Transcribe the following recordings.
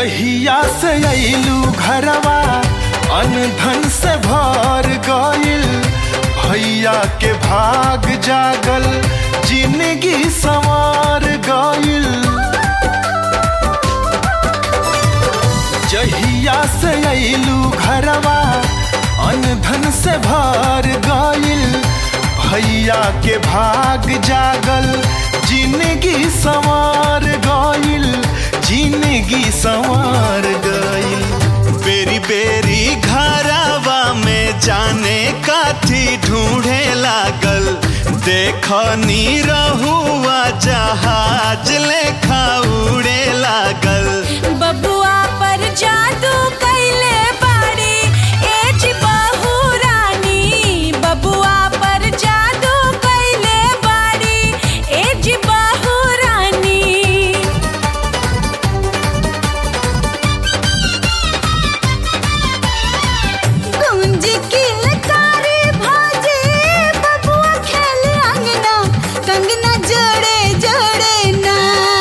जहिया से अइलू घरवा अनधन से भर गइल भैया के भाग जागल जिंदगी संवार गइल जहिया से अइलू घरवा अनधन से भर गइल भैया के भाग जागल जिंदगी संवार गइल जिंदगी संवार गइल बेरी बेरी घरवा में जाने काथी ढूंढे लागल देख नी रहुआ जहाज लेखा उड़े लागल बबुआ पर जादू कैले बाड़ी एज बहू रानी बबुआ पर जादू कैले बाड़ी एज बहू रानी गुंज किलकारी भाजे बबुआ खेले अंगना कंगना जोड़े जोड़े ना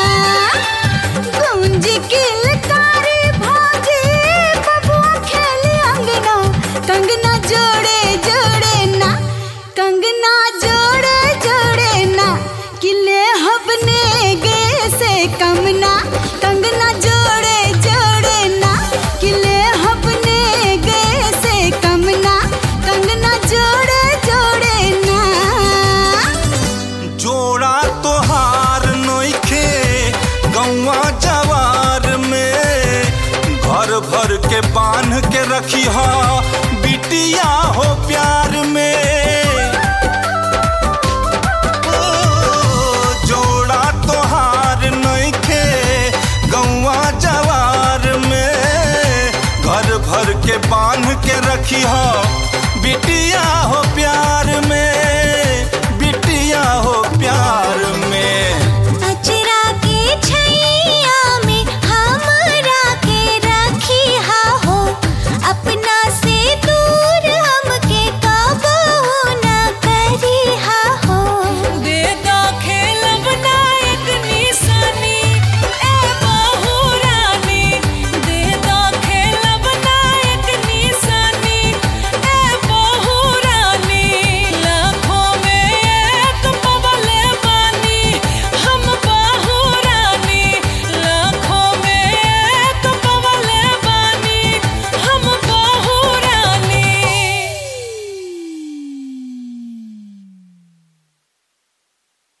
गुंज किलकारी भाजे बबुआ खेले अंगना कंगना जोड़े जोड़े ना कंगना जोड़े जोड़े ना किले हबने गे से कमना कंगना जोड़े जोड़े ना किले हबने गे से कमना कंगना जोड़े जोड़े ना जोड़ा तोहार नोखे गौवा जवार में घर भर के बांध के रखी हा बिटिया हो प्यार में ओ, जोड़ा तोहार नोखे गौवा जवार में घर भर के बांध के रखी हा बिटिया हो प्यार में